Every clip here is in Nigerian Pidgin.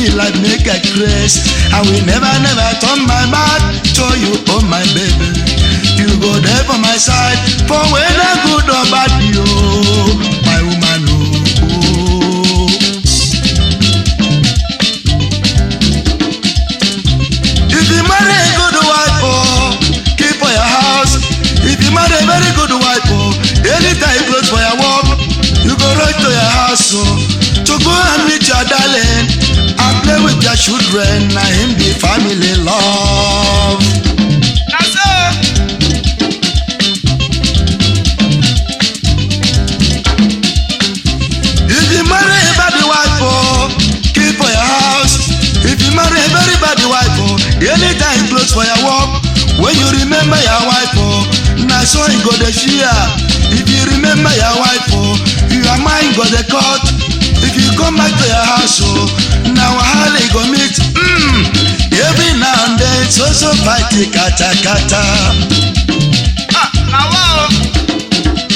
me like make I craze. I will never, never turn my back to you, oh my baby. You go there for my side, for whether good or bad, you, my woman, oh. oh. If you marry a good wife, oh, keep for your house. If you marry a very good wife, oh, anytime close for your work, you go right to your house, oh, to go and meet your darling and play with your children. Na him be family love. Na so. If you marry a bad wife, oh, keep for your house. If you marry a very bad wife, oh, anytime close for your work. When you remember your wife, oh, na so you go the share. If you remember your wife, oh, your mind go the cut. If you come back to your house, oh, now wahala you go meet. Mm, every now and then, so so fight kata kata. Ah, na wa o.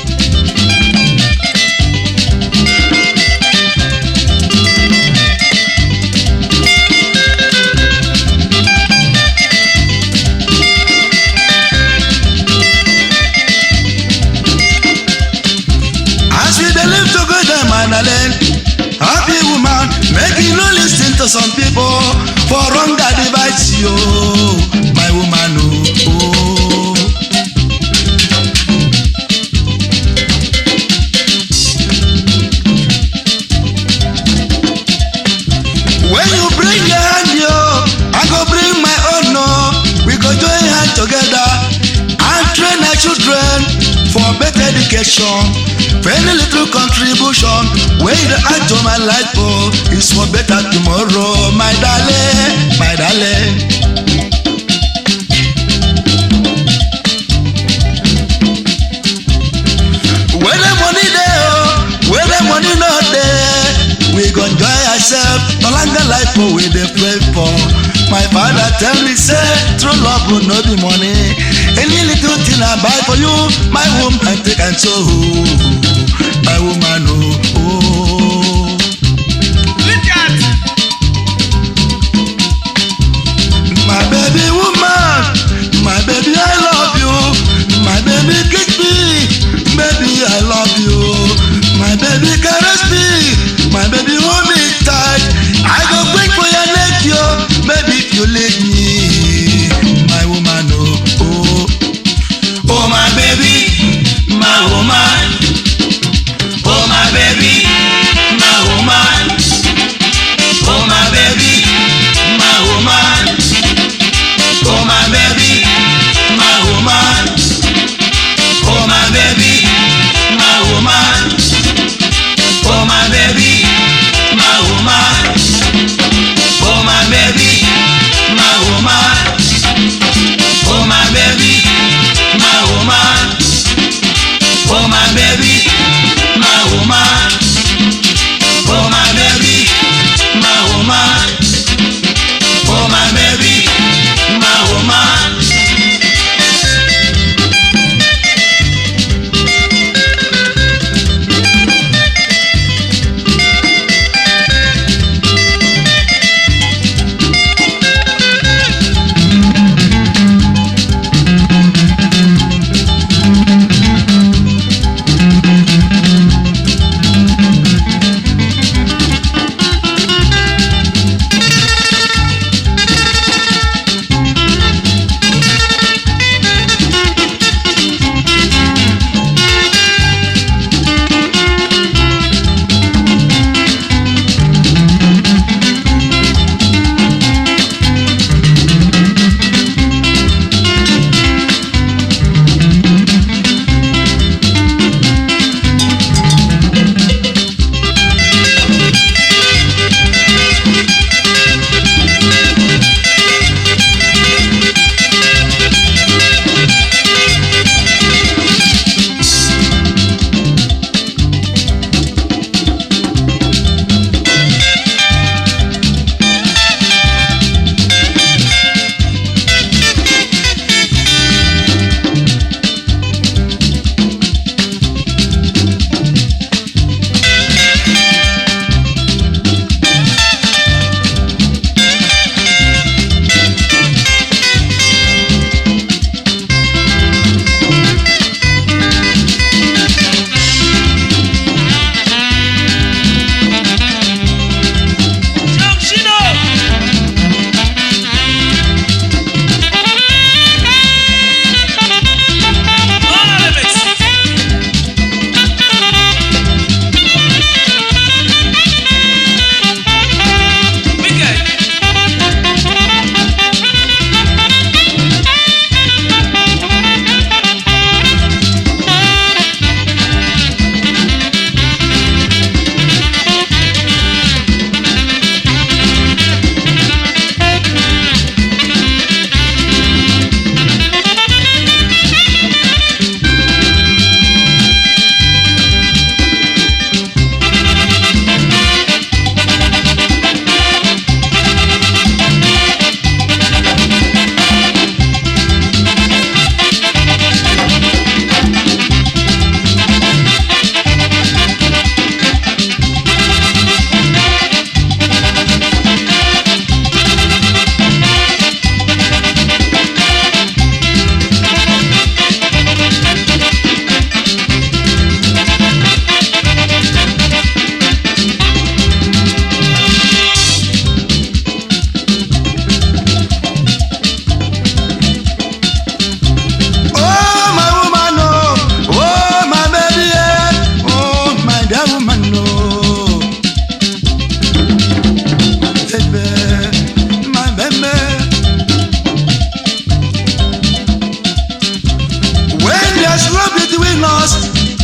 As we dey live together, my darling, happy woman, make you no lis ten to some people for wrong advice, yo, my woman, oh. oh. When you bring your hand, yo, I go bring my own, no. We go join hand together and train our children for better education. For any little contribution, when you add to my life, oh, it's for better tomorrow, my darling, my darling. When the money there, oh, when the money not there, we go enjoy ourselves. No longer life oh, we dey pray for. My father tell me say true love will no be money. Any little thing I buy for you, my woman take and so my woman oh. oh. Look at. My baby woman, my baby I love you. My baby kiss me, baby I love you. My baby caress me, my baby hold me tight. I go break for your neck, yo, baby if you leave me. My woman, oh, oh, oh my baby, my woman, oh my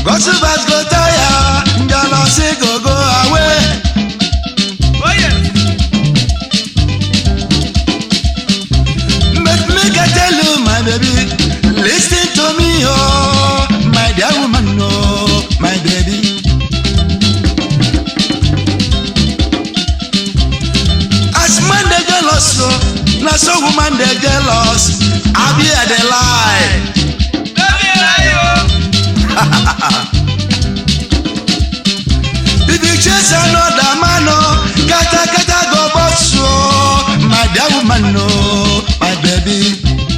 Gossipers go tire, jealousy go go away. Oh yes. But make I tell you, my baby, listen to me, oh, my dear woman, oh, my baby. As man they jealous, so na so woman they jealous. I be a dey lie. Lórí ẹ̀ráyé o. If you chase another man, oh, kata kata go box, oh, my dear woman, oh, my baby.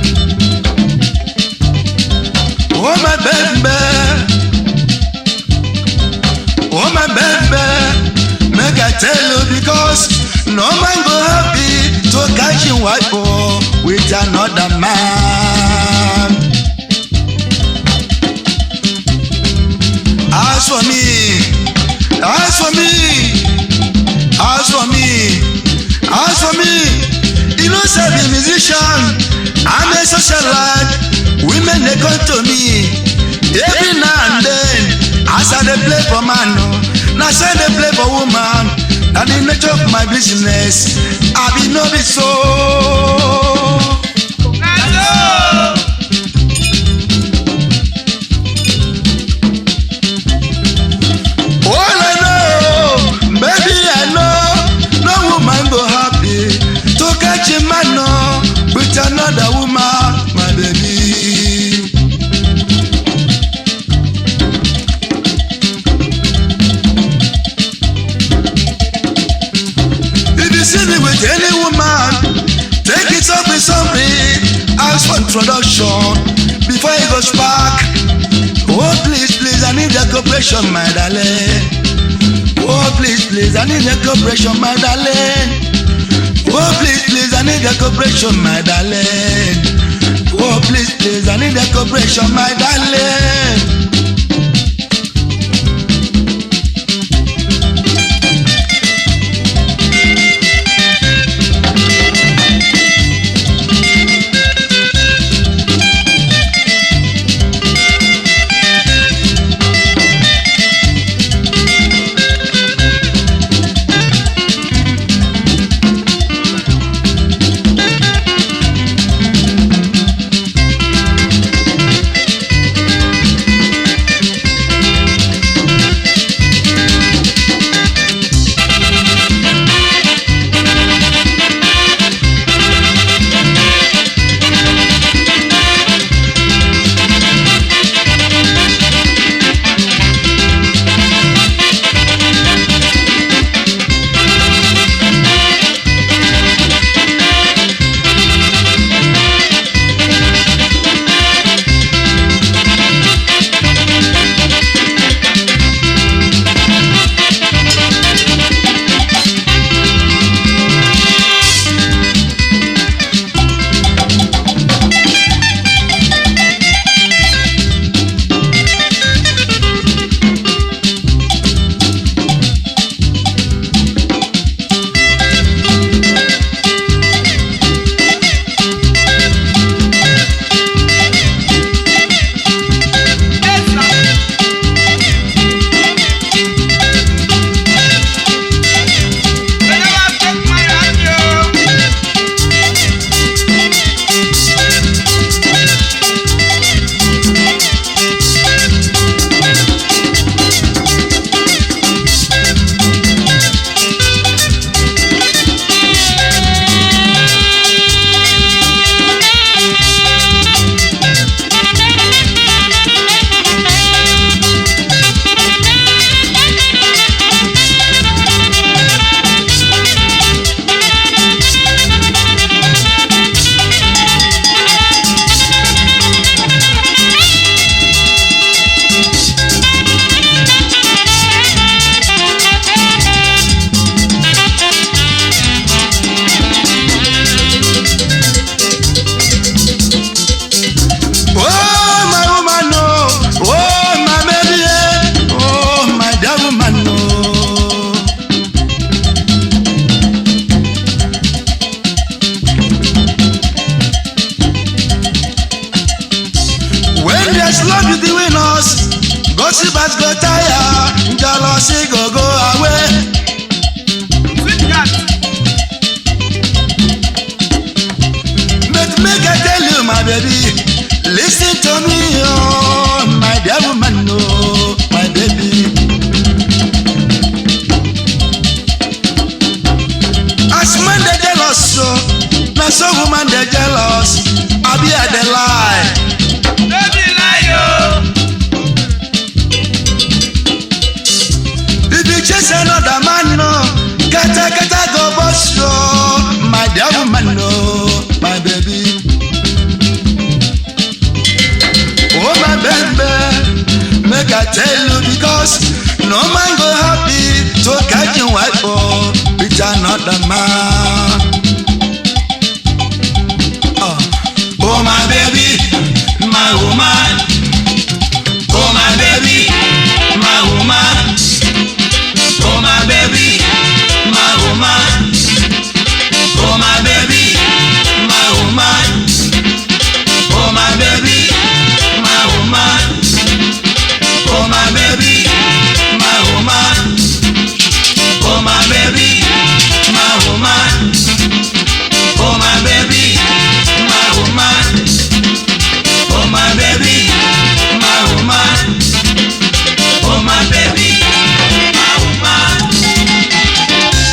Oh, my baby. Oh, my baby. Make I tell you because no man go happy to catch him wife oh, with another man. As for me, as for me, as for me, as for me, you know say be musician, I'm a socialite, women they come to me every now and then. As I dey play for man, oh, na so I dey play for woman, na the nature of my business, I be no be so. Na so. All I know, baby, I know, no woman go happy to catch a man no, with another woman, my baby. If you see me with any woman, take it up with something, ask for introduction before it goes back. Oh please, please, I need your cooperation, my darling. Oh please, please, I need your cooperation, my darling. Oh please, please, I need your cooperation, my darling. Oh please, please, I need your cooperation, my darling. Worshippers go tire, jealousy go go away. Sweet God. But make I tell you, my baby, listen to me, oh, my dear woman, oh, my baby. As man they jealous, so now so woman they jealous. I be at the lie. No be lie o. If you chase another man, no, kata kata go bust you, my dear woman, no, my baby. Oh my baby, make I tell you because no man go happy to catch you wife oh, with another man. Oh, oh my baby, my woman. Oh my baby, my woman. Oh my baby, my woman. Oh my baby, my woman. Oh my baby, my woman. Oh my baby, my woman. Oh my baby, my woman. Oh my baby, my woman. Oh my baby, my woman. Oh my baby, my woman.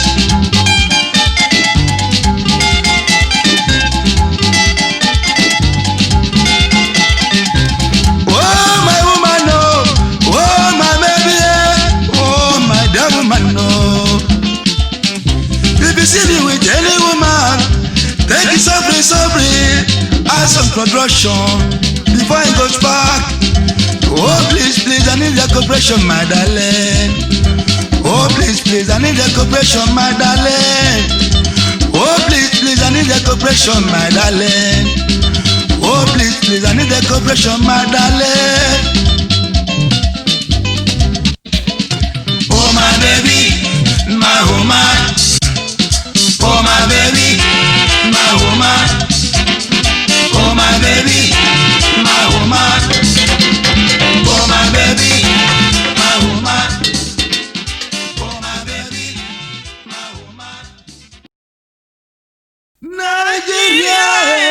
Oh my woman, oh, oh my baby, eh, oh my dear woman, oh. If you see me with any woman, take it softly, softly, ask some production before it goes back. Oh please, please, I need your cooperation, my darling. Oh please, please, I need your cooperation, my darling. Oh please, please, I need your cooperation, my darling. Oh please, please, I need the cooperation, my darling. Oh my baby, my woman. Oh my baby, my woman. Oh my baby, my woman. Oh my baby, my woman. Oh my baby, my woman. Nigeria.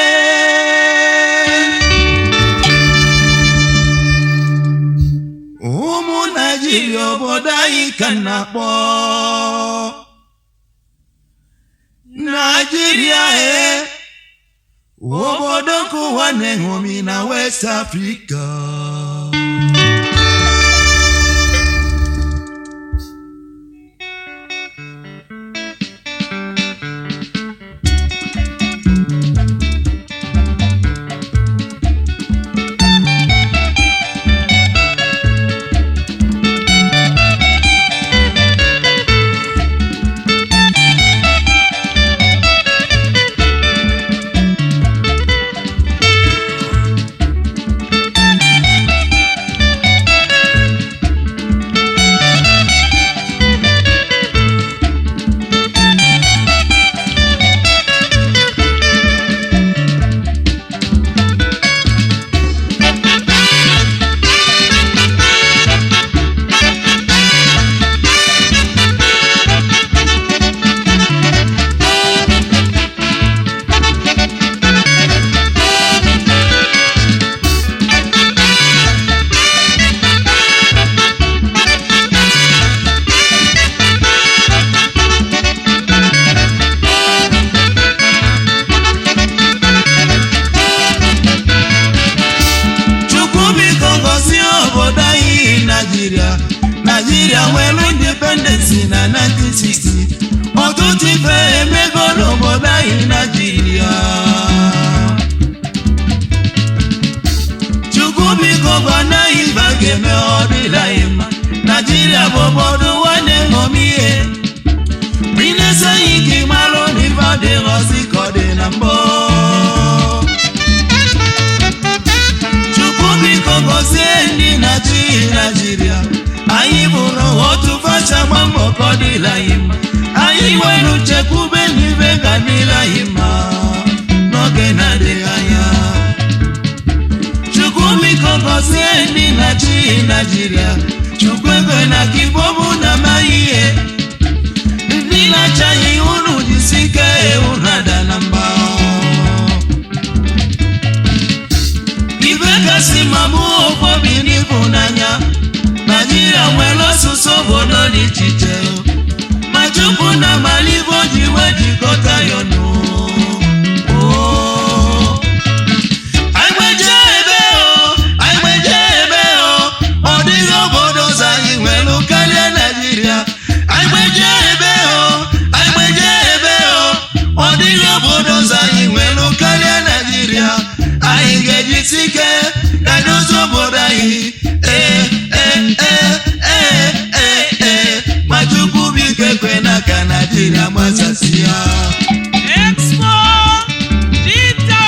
ụmụ naijiria obodo anyị ka na-akpọ naijiria e obodo nke ụwa na-eṅomi na west africa chukwu biko gọzie obodo anyị naijiria naijiria nwere independensi na 1960 ọtụtụ ife emego n'obodo anyị naijiria chukwu biko gwana anyị ife a ga-eme ọ dịla anyị mma naijiria bụ obodo nwanne ṅomi ihe minesi anyị ka ị marụ na ife adịghọzi ka ọ dị na mbụ chukwu biko gọzie ndị na-achị naijiria anyị bụrụ otu facha gba mbọ ka ọ dịla anyị mma anyị nwere nchekwube n'ibe ga dịla anyị mma n'oge na-adịghị anya chukwu biko gọzie ndị na na-achị naijiria chukwu ekwe na ka igbo bụ na amaghị ihe ndị na-achaghị unu jisi ike unu ada na mba ibe kasị ma bụ okwobi n'ịhụnanya naijiria nwere ọsụsụ obodo dị iche iche ma chukwu na malibe o ji wee jikọta ya ọnụ Oh. Anyị gbeje ebe o, anyị gbeje ebe o, ọ dịghị obodo ọzọ anyị nwere karịa Naịjirịa. Anyị gbeje ebe o, anyị gbeje ebe o, ọ dịghị obodo ọzọ anyị nwere karịa Naịjirịa. Anyị ga-ejisi ike ka dozie obodo anyị. Ee, ee, ee, ee, ee, ee. Ma Chukwu biko ekwe na ka Naịjirịa gbasasịa. Expo Dita.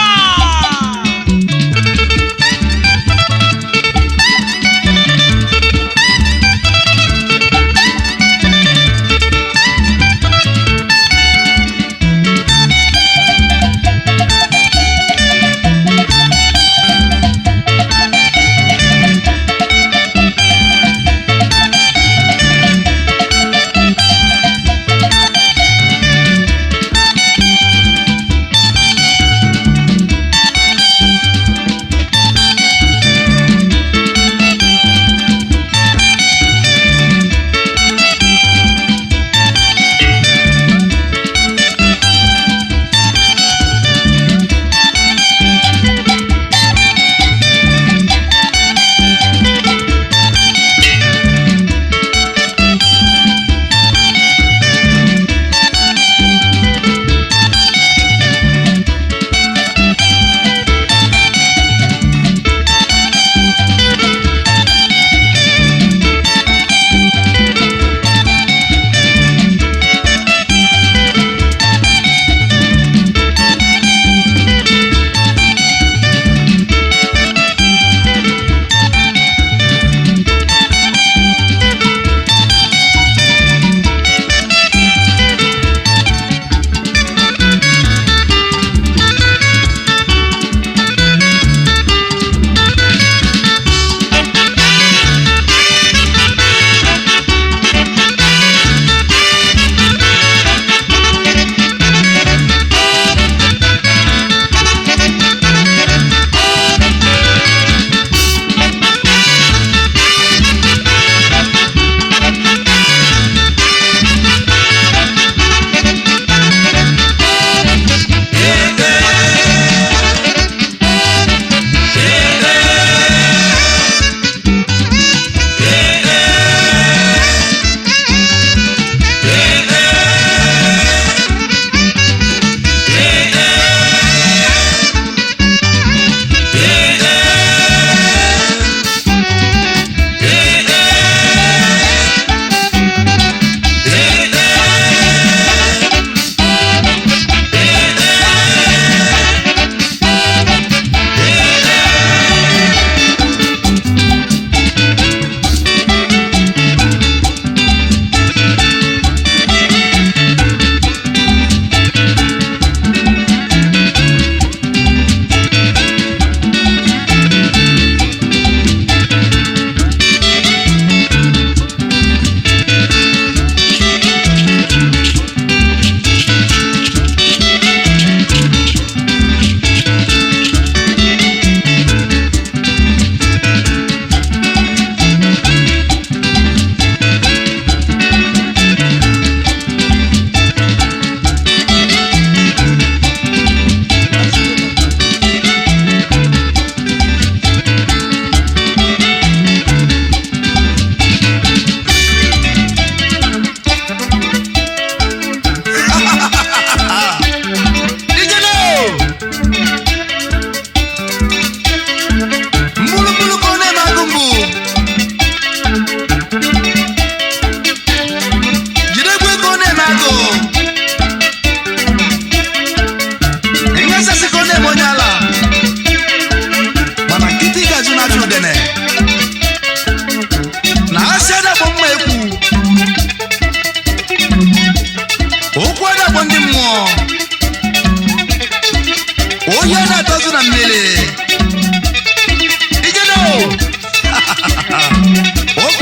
oyi a na-atọzụ na mmiri ijeno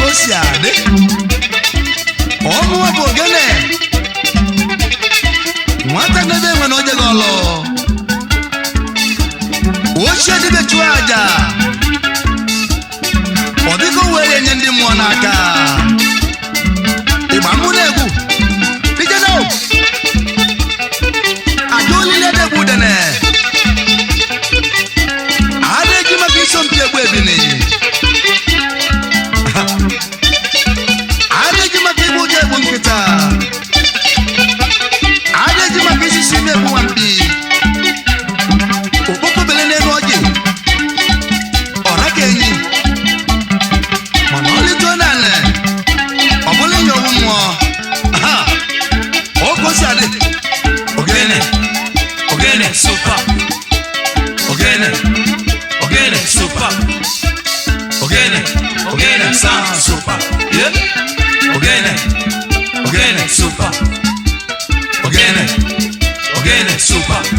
o si adị ọmụwa bụ ogene nwata n'ebe enwe na oje gị ọlụ ochie dịbe chụọ aja ọ dịka o were nye ndị mmụọ n'aka ịgba mụ na-egwu dijeno aja olile na-egwu udene a na-eji maka isompi egwu ebini a na-eji maka igbu ụjọ egbu nkịta a na-eji maka isisi na-egbu nwampi okpokpo bele n'elu ọjị ọra ka enyi mana ọlịtụọ n'ala ọ bụla nye owu mmụọ Aha! ogo si adị Ogene, ogene, super. Ogene, ogene, super. Ogene, ogene, sound super. Yeah. Ogene, ogene, super. Ogene, ogene, super.